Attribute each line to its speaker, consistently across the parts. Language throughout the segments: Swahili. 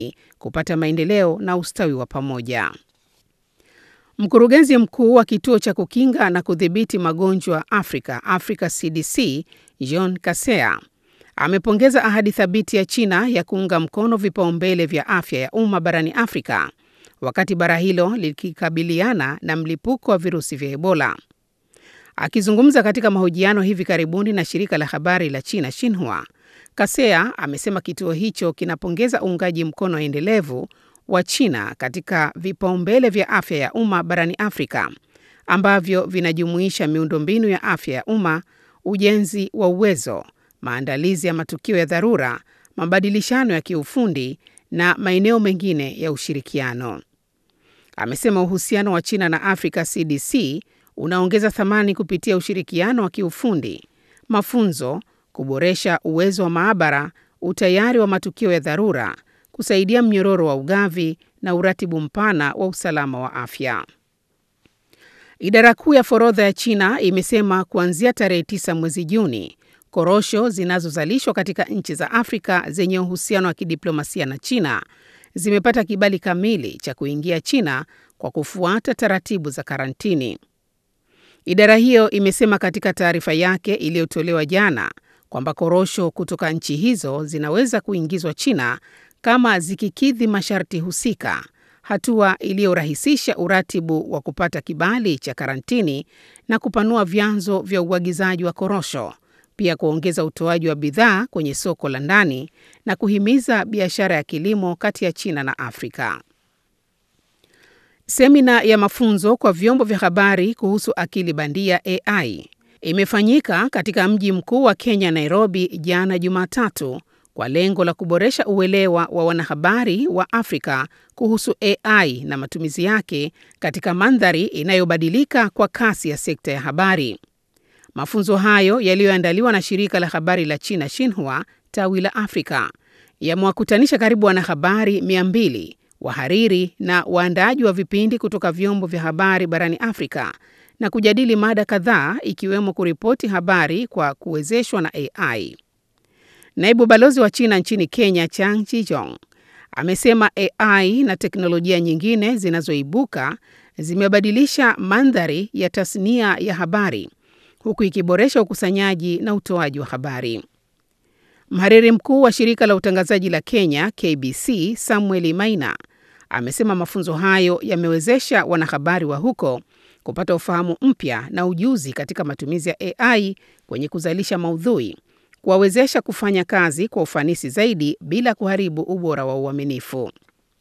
Speaker 1: kupata maendeleo na ustawi wa pamoja. Mkurugenzi mkuu wa kituo cha kukinga na kudhibiti magonjwa Afrika, Africa CDC, John Kaseya amepongeza ahadi thabiti ya China ya kuunga mkono vipaumbele vya afya ya umma barani Afrika wakati bara hilo likikabiliana na mlipuko wa virusi vya Ebola. Akizungumza katika mahojiano hivi karibuni na shirika la habari la China Xinhua, Kaseya amesema kituo hicho kinapongeza uungaji mkono endelevu wa China katika vipaumbele vya afya ya umma barani Afrika ambavyo vinajumuisha miundombinu ya afya ya umma, ujenzi wa uwezo, maandalizi ya matukio ya dharura, mabadilishano ya kiufundi na maeneo mengine ya ushirikiano. Amesema uhusiano wa China na Africa CDC unaongeza thamani kupitia ushirikiano wa kiufundi, mafunzo, kuboresha uwezo wa maabara, utayari wa matukio ya dharura, kusaidia mnyororo wa ugavi na uratibu mpana wa usalama wa afya. Idara kuu ya forodha ya China imesema kuanzia tarehe 9 mwezi Juni, korosho zinazozalishwa katika nchi za Afrika zenye uhusiano wa kidiplomasia na China zimepata kibali kamili cha kuingia China kwa kufuata taratibu za karantini. Idara hiyo imesema katika taarifa yake iliyotolewa jana kwamba korosho kutoka nchi hizo zinaweza kuingizwa China kama zikikidhi masharti husika, hatua iliyorahisisha uratibu wa kupata kibali cha karantini na kupanua vyanzo vya uagizaji wa korosho, pia kuongeza utoaji wa bidhaa kwenye soko la ndani na kuhimiza biashara ya kilimo kati ya China na Afrika. Semina ya mafunzo kwa vyombo vya habari kuhusu akili bandia AI imefanyika katika mji mkuu wa Kenya, Nairobi, jana Jumatatu kwa lengo la kuboresha uelewa wa wanahabari wa Afrika kuhusu AI na matumizi yake katika mandhari inayobadilika kwa kasi ya sekta ya habari. Mafunzo hayo yaliyoandaliwa na shirika la habari la China Xinhua tawi la Afrika yamewakutanisha karibu wanahabari 200 wahariri na waandaaji wa vipindi kutoka vyombo vya habari barani Afrika na kujadili mada kadhaa ikiwemo kuripoti habari kwa kuwezeshwa na AI. Naibu balozi wa China nchini Kenya, Chang Chijong, amesema AI na teknolojia nyingine zinazoibuka zimebadilisha mandhari ya tasnia ya habari huku ikiboresha ukusanyaji na utoaji wa habari. Mhariri mkuu wa shirika la utangazaji la Kenya KBC, Samuel Maina, amesema mafunzo hayo yamewezesha wanahabari wa huko kupata ufahamu mpya na ujuzi katika matumizi ya AI kwenye kuzalisha maudhui, kuwawezesha kufanya kazi kwa ufanisi zaidi bila kuharibu ubora wa uaminifu.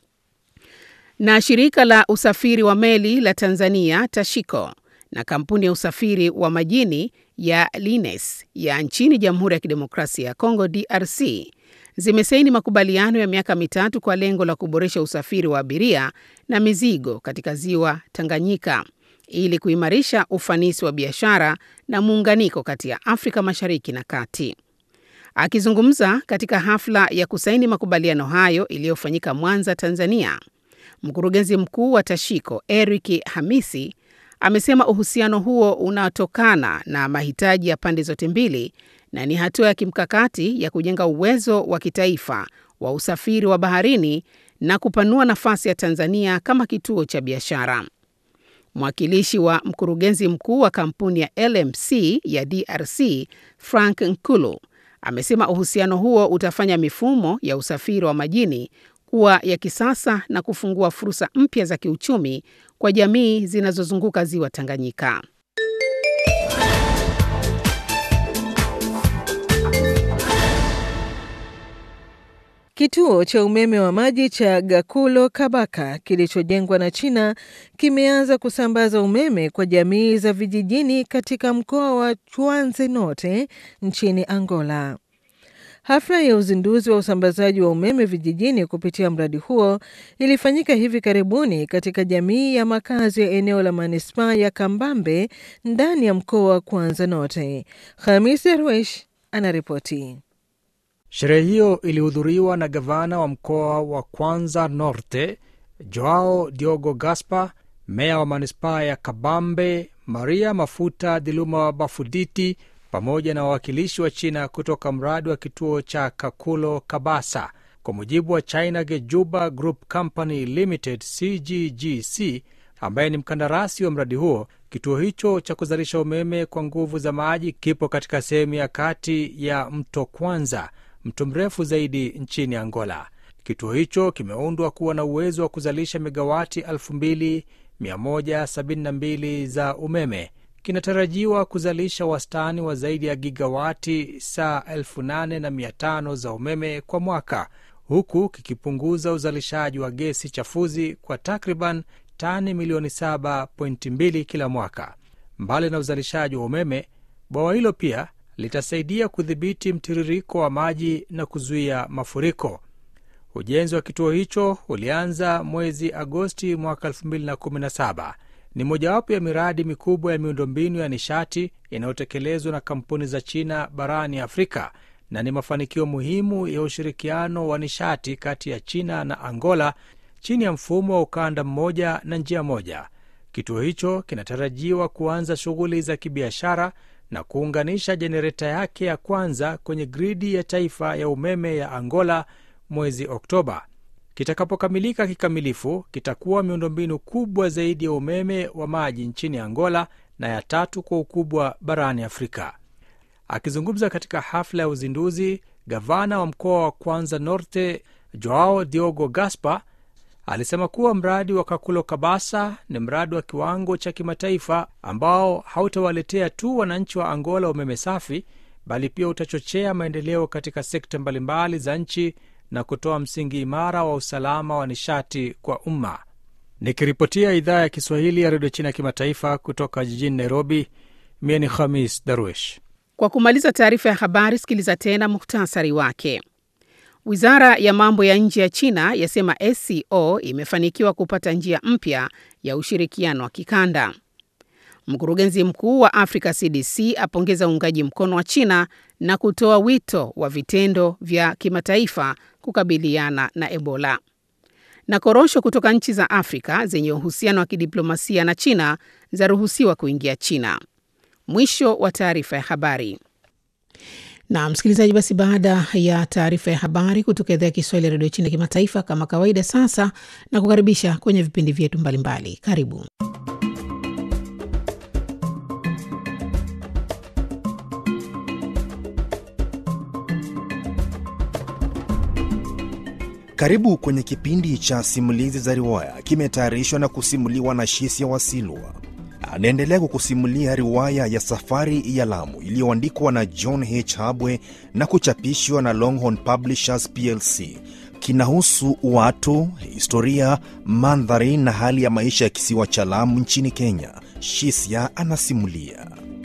Speaker 1: Na shirika la usafiri wa meli la Tanzania Tashiko na kampuni ya usafiri wa majini ya Lines ya nchini Jamhuri ya Kidemokrasia ya Kongo DRC zimesaini makubaliano ya miaka mitatu kwa lengo la kuboresha usafiri wa abiria na mizigo katika ziwa Tanganyika ili kuimarisha ufanisi wa biashara na muunganiko kati ya Afrika Mashariki na Kati. Akizungumza katika hafla ya kusaini makubaliano hayo iliyofanyika Mwanza, Tanzania, mkurugenzi mkuu wa Tashiko Eric Hamisi amesema uhusiano huo unatokana na mahitaji ya pande zote mbili na ni hatua ya kimkakati ya kujenga uwezo wa kitaifa wa usafiri wa baharini na kupanua nafasi ya Tanzania kama kituo cha biashara. Mwakilishi wa mkurugenzi mkuu wa kampuni ya LMC ya DRC, Frank Nkulu, amesema uhusiano huo utafanya mifumo ya usafiri wa majini kuwa ya kisasa na kufungua fursa mpya za kiuchumi kwa jamii zinazozunguka ziwa Tanganyika.
Speaker 2: Kituo cha umeme wa maji cha Gakulo Kabaka kilichojengwa na China kimeanza kusambaza umeme kwa jamii za vijijini katika mkoa wa Chuanze Norte nchini Angola. Hafla ya uzinduzi wa usambazaji wa umeme vijijini kupitia mradi huo ilifanyika hivi karibuni katika jamii ya makazi ya eneo la manispaa ya Kambambe ndani ya mkoa wa Kwanza Norte. Hamis Darwesh anaripoti.
Speaker 3: Sherehe hiyo ilihudhuriwa na gavana wa mkoa wa Kwanza Norte Joao Diogo Gaspar, meya wa manispaa ya Kabambe Maria Mafuta Diluma Bafuditi pamoja na wawakilishi wa China kutoka mradi wa kituo cha Kakulo Kabasa Kwa mujibu wa China Gejuba Group Company Limited CGGC, ambaye ni mkandarasi wa mradi huo, kituo hicho cha kuzalisha umeme kwa nguvu za maji kipo katika sehemu ya kati ya mto Kwanza, mto mrefu zaidi nchini Angola. Kituo hicho kimeundwa kuwa na uwezo wa kuzalisha megawati 2172 za umeme. Kinatarajiwa kuzalisha wastani wa zaidi ya gigawati saa 8500 za umeme kwa mwaka, huku kikipunguza uzalishaji wa gesi chafuzi kwa takriban tani milioni 7.2 kila mwaka. Mbali na uzalishaji wa umeme, bwawa hilo pia litasaidia kudhibiti mtiririko wa maji na kuzuia mafuriko. Ujenzi wa kituo hicho ulianza mwezi Agosti mwaka 2017. Ni mojawapo ya miradi mikubwa ya miundombinu ya nishati inayotekelezwa na kampuni za China barani Afrika na ni mafanikio muhimu ya ushirikiano wa nishati kati ya China na Angola chini ya mfumo wa ukanda mmoja na njia moja. Kituo hicho kinatarajiwa kuanza shughuli za kibiashara na kuunganisha jenereta yake ya kwanza kwenye gridi ya taifa ya umeme ya Angola mwezi Oktoba. Kitakapokamilika kikamilifu, kitakuwa miundombinu kubwa zaidi ya umeme wa maji nchini Angola na ya tatu kwa ukubwa barani Afrika. Akizungumza katika hafla ya uzinduzi, gavana wa mkoa wa Kwanza Norte Joao Diogo Gaspar alisema kuwa mradi wa Kakulo Kabasa ni mradi wa kiwango cha kimataifa ambao hautawaletea tu wananchi wa Angola umeme safi, bali pia utachochea maendeleo katika sekta mbalimbali za nchi na kutoa msingi imara wa usalama wa nishati kwa umma. Nikiripotia idhaa ya Kiswahili ya redio China kimataifa kutoka jijini Nairobi, mie ni Khamis Darwish.
Speaker 1: Kwa kumaliza taarifa ya habari, sikiliza tena muhtasari wake. Wizara ya mambo ya nje ya China yasema SCO imefanikiwa kupata njia mpya ya ushirikiano wa kikanda. Mkurugenzi mkuu wa Africa CDC apongeza uungaji mkono wa China na kutoa wito wa vitendo vya kimataifa kukabiliana na Ebola. Na korosho kutoka nchi za Afrika zenye uhusiano wa kidiplomasia na China zaruhusiwa kuingia China. Mwisho wa taarifa ya habari. Na msikilizaji, basi baada ya taarifa ya habari kutoka idhaa ya Kiswahili ya redio China kimataifa, kama kawaida, sasa na kukaribisha kwenye vipindi vyetu mbalimbali. Karibu.
Speaker 4: Karibu kwenye kipindi cha simulizi za riwaya, kimetayarishwa na kusimuliwa na Shisia Wasilwa. Anaendelea kukusimulia riwaya ya Safari ya Lamu iliyoandikwa na John H. Habwe na kuchapishwa na Longhorn Publishers plc. Kinahusu watu, historia, mandhari na hali ya maisha ya kisiwa cha Lamu nchini Kenya. Shisia anasimulia.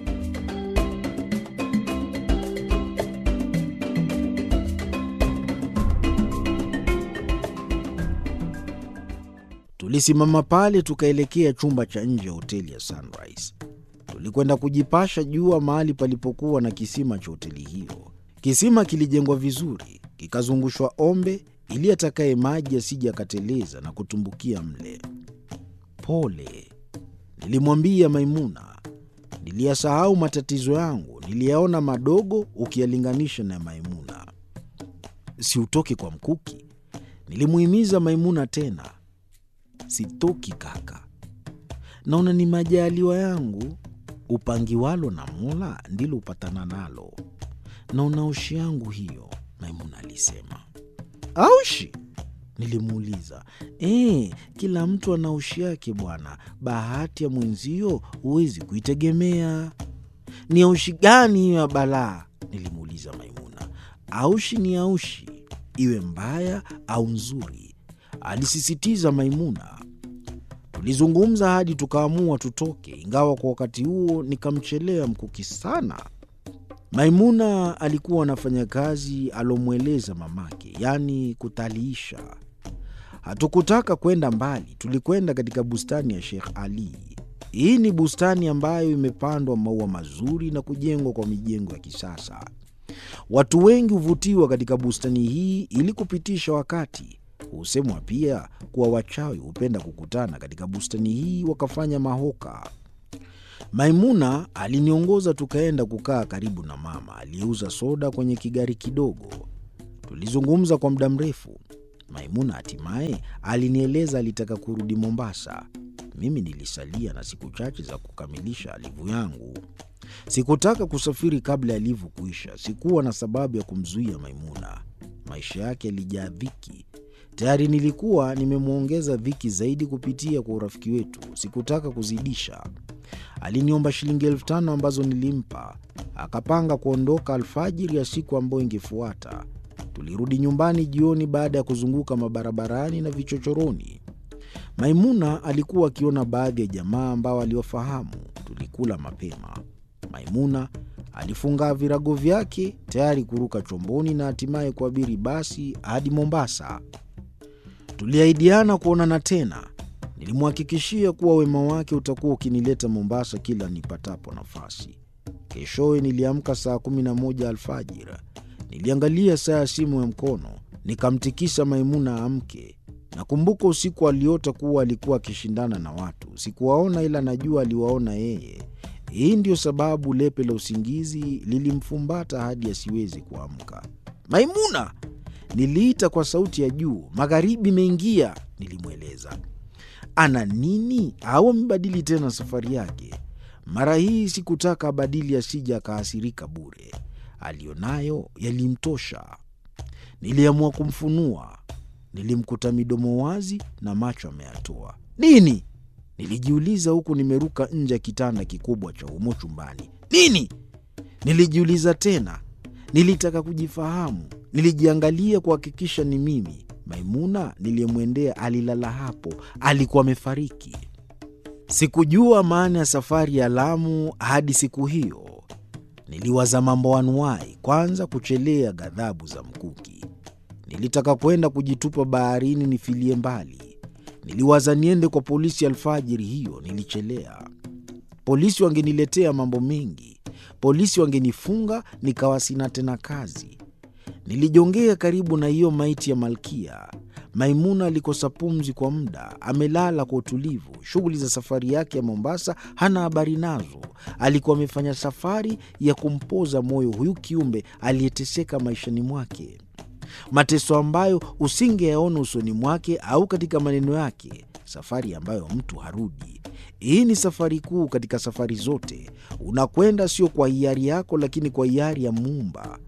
Speaker 5: Tulisimama pale tukaelekea chumba cha nje ya hoteli ya Sunrise. Tulikwenda kujipasha jua mahali palipokuwa na kisima cha hoteli hiyo. Kisima kilijengwa vizuri, kikazungushwa ombe ili atakaye maji asije akateleza na kutumbukia mle. Pole, nilimwambia Maimuna. Niliyasahau matatizo yangu, niliyaona madogo ukiyalinganisha na Maimuna. Siutoke kwa mkuki, nilimuhimiza Maimuna tena. Sitoki kaka, naona ni majaliwa yangu. Upangiwalo na Mola ndilo upatana nalo, naona ushi yangu hiyo, Maimuna alisema. Aushi? Nilimuuliza. E, kila mtu ana ushi yake bwana, bahati ya mwenzio huwezi kuitegemea. Ni aushi gani hiyo ya balaa? Nilimuuliza Maimuna. Aushi ni aushi, iwe mbaya au nzuri, alisisitiza Maimuna. Tulizungumza hadi tukaamua tutoke, ingawa kwa wakati huo nikamchelea mkuki sana. Maimuna alikuwa anafanya kazi alomweleza mamake, yaani kutaliisha. Hatukutaka kwenda mbali, tulikwenda katika bustani ya Sheikh Ali. Hii ni bustani ambayo imepandwa maua mazuri na kujengwa kwa mijengo ya kisasa. Watu wengi huvutiwa katika bustani hii ili kupitisha wakati. Husemwa pia kuwa wachawi hupenda kukutana katika bustani hii wakafanya mahoka. Maimuna aliniongoza tukaenda kukaa karibu na mama aliyeuza soda kwenye kigari kidogo. Tulizungumza kwa muda mrefu. Maimuna hatimaye alinieleza alitaka kurudi Mombasa. Mimi nilisalia na siku chache za kukamilisha livu yangu. Sikutaka kusafiri kabla ya livu kuisha. Sikuwa na sababu ya kumzuia Maimuna. Maisha yake yalijaa dhiki. Tayari nilikuwa nimemwongeza dhiki zaidi kupitia kwa urafiki wetu. Sikutaka kuzidisha. Aliniomba shilingi elfu tano ambazo nilimpa. Akapanga kuondoka alfajiri ya siku ambayo ingefuata. Tulirudi nyumbani jioni baada ya kuzunguka mabarabarani na vichochoroni. Maimuna alikuwa akiona baadhi ya jamaa ambao aliwafahamu. Tulikula mapema. Maimuna alifunga virago vyake tayari kuruka chomboni na hatimaye kuabiri basi hadi Mombasa. Tuliahidiana kuonana tena. Nilimhakikishia kuwa wema wake utakuwa ukinileta Mombasa kila nipatapo nafasi. Keshowe niliamka saa kumi na moja alfajiri. Niliangalia saa ya simu ya mkono, nikamtikisa Maimuna amke. Nakumbuka usiku aliota kuwa alikuwa akishindana na watu. Sikuwaona, ila najua aliwaona yeye. Hii ndiyo sababu lepe la usingizi lilimfumbata hadi asiwezi kuamka. Maimuna! Niliita kwa sauti ya juu. Magharibi imeingia, nilimweleza. Ana nini au amebadili tena safari yake? Mara hii sikutaka abadili, asija akahasirika bure. Aliyonayo yalimtosha. Niliamua kumfunua. Nilimkuta midomo wazi na macho ameyatoa. Nini? Nilijiuliza huku nimeruka nje ya kitanda kikubwa cha humo chumbani. Nini? Nilijiuliza tena. Nilitaka kujifahamu. Nilijiangalia kuhakikisha ni mimi. Maimuna niliyemwendea alilala hapo, alikuwa amefariki. Sikujua maana ya safari ya Lamu hadi siku hiyo. Niliwaza mambo anuwai, kwanza kuchelea ghadhabu za mkuki. Nilitaka kwenda kujitupa baharini nifilie mbali. Niliwaza niende kwa polisi alfajiri hiyo, nilichelea. Polisi wangeniletea mambo mengi, polisi wangenifunga nikawa sina tena kazi. Nilijongea karibu na hiyo maiti ya Malkia. Maimuna alikosa pumzi kwa muda, amelala kwa utulivu. Shughuli za safari yake ya Mombasa hana habari nazo. Alikuwa amefanya safari ya kumpoza moyo huyu kiumbe aliyeteseka maishani mwake, mateso ambayo usingeyaona usoni mwake au katika maneno yake, safari ambayo mtu harudi. Hii ni safari kuu katika safari zote. Unakwenda sio kwa hiari yako, lakini kwa hiari ya Muumba.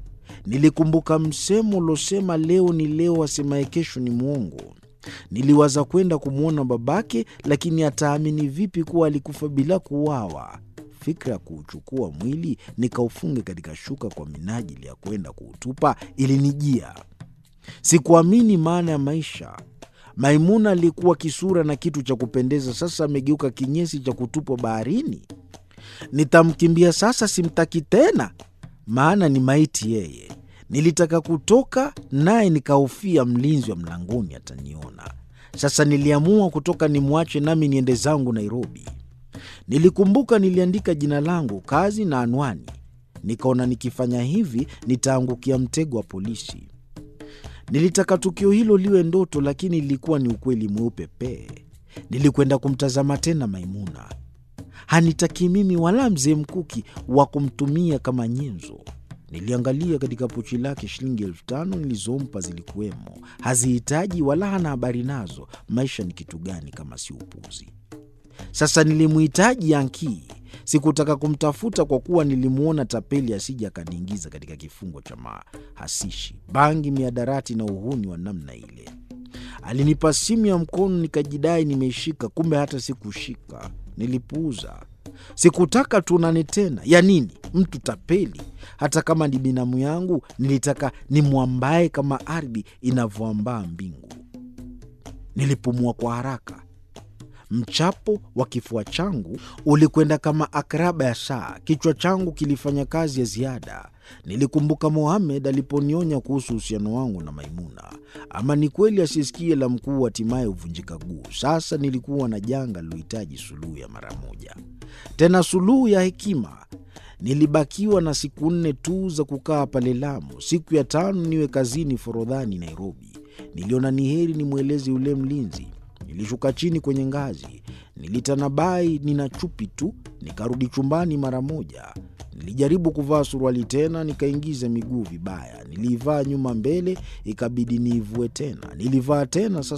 Speaker 5: Nilikumbuka msemo uliosema leo ni leo, asemaye kesho ni mwongo. Niliwaza kwenda kumwona babake, lakini ataamini vipi kuwa alikufa bila kuuawa? Fikra ya kuuchukua mwili nikaufunge katika shuka kwa minajili ya kwenda kuutupa ilinijia. Sikuamini maana ya maisha. Maimuna alikuwa kisura na kitu cha kupendeza, sasa amegeuka kinyesi cha kutupwa baharini. Nitamkimbia sasa, simtaki tena, maana ni maiti yeye. Nilitaka kutoka naye, nikahofia mlinzi wa mlangoni ataniona. Sasa niliamua kutoka, nimwache nami niende zangu Nairobi. Nilikumbuka niliandika jina langu, kazi na anwani. Nikaona nikifanya hivi nitaangukia mtego wa polisi. Nilitaka tukio hilo liwe ndoto, lakini lilikuwa ni ukweli mweupe pee. Nilikwenda kumtazama tena Maimuna. Hanitaki mimi wala mzee Mkuki wa kumtumia kama nyenzo. Niliangalia katika pochi lake, shilingi elfu tano nilizompa zilikuwemo. Hazihitaji wala hana habari nazo. Maisha ni kitu gani kama si upuzi? Sasa nilimhitaji Yankii. Sikutaka kumtafuta kwa kuwa nilimwona tapeli, asija akaniingiza katika kifungo cha mahasishi, bangi, miadarati na uhuni wa namna ile. Alinipa simu ya mkono, nikajidai nimeishika, kumbe hata sikushika. Nilipuuza. Sikutaka tuonane tena. Ya nini mtu tapeli? Hata kama ni binamu yangu, nilitaka nimwambae kama ardhi inavyoambaa mbingu. Nilipumua kwa haraka. Mchapo wa kifua changu ulikwenda kama akraba ya saa. Kichwa changu kilifanya kazi ya ziada. Nilikumbuka Mohamed aliponionya kuhusu uhusiano wangu na Maimuna. Ama ni kweli asisikie la mkuu hatimaye huvunjika guu. Sasa nilikuwa na janga lilohitaji suluhu ya mara moja, tena suluhu ya hekima. Nilibakiwa na siku nne tu za kukaa pale Lamu. Siku ya tano niwe kazini Forodhani, Nairobi. Niliona ni heri nimweleze yule mlinzi. Nilishuka chini kwenye ngazi, nilitanabai nina chupi tu, nikarudi chumbani mara moja. Nilijaribu kuvaa suruali tena, nikaingiza miguu vibaya. Niliivaa nyuma mbele, ikabidi niivue tena. Nilivaa tena, sasa